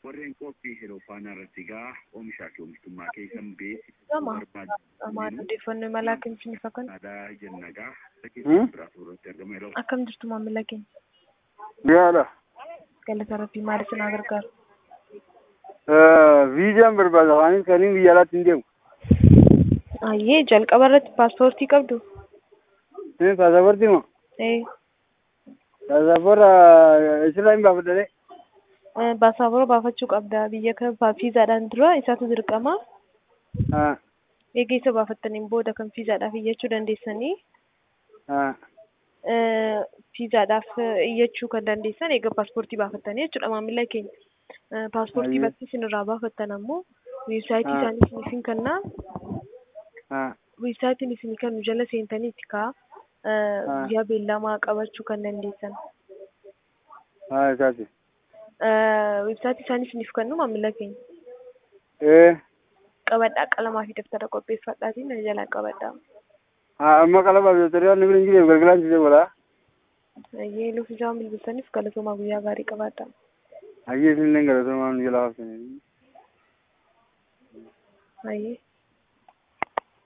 warreen qophii Hiroofaanaa irratti gaa oomishaa fi oomishtummaa keessan Gama. beeksisuu Amaan barbaadu. odeeffannoo imalaa kennisiin ifa kan Aadaa jenna gaa Hmm? keessatti biraa suuratti argama yeroo akkam jirtu maamila keenya Gaadha. galata rabbii maaliif isin gargaaru Viizaan barbaada waanis kaniin biyya alaatti hin deemu. ayyee jalqaba irratti paaspoortii qabdu Inni paasaportii moo? ee Paasaporra isirraa hin baafadhane. baasaabora baafachuu qabda biyya kan fiizaadhaan dura isaatu dirqama Haa. eega isa baafattaniin booda kan fiizaadhaaf iyyachuu dandeessanii Haa. eh, fiizaadhaaf eh, iyyachuu kan dandeessan eega paaspoortii baafattanii jechuudha maamila keenya Eh, paaspoortii Ayyee. bakki isin irraa baafattan ammoo weebsaayitii Ah. isaanii isiniifin kennaa Haa. weebsaayitiin isinii kennu jala seentanii itti kaa Ah. guyyaa beellamaa qabachuu kan dandeessan Haa isaati. Eh, weebsaayitii isaanii isiniif kennu maamila keenya Ee. qabadhaa qalamaa fi daftara qopheeffadhaatiin na jalaa qabadhaa Haa amma qalabaaf doktari waan bira hin jireef galgalaan siisee godhaa. ayyee luuf isaan bilbilsaniif galatoomaa guyyaa gaarii qabaadhaa Hayyee isin illee galatoomaa nu jala haftanii. ayyee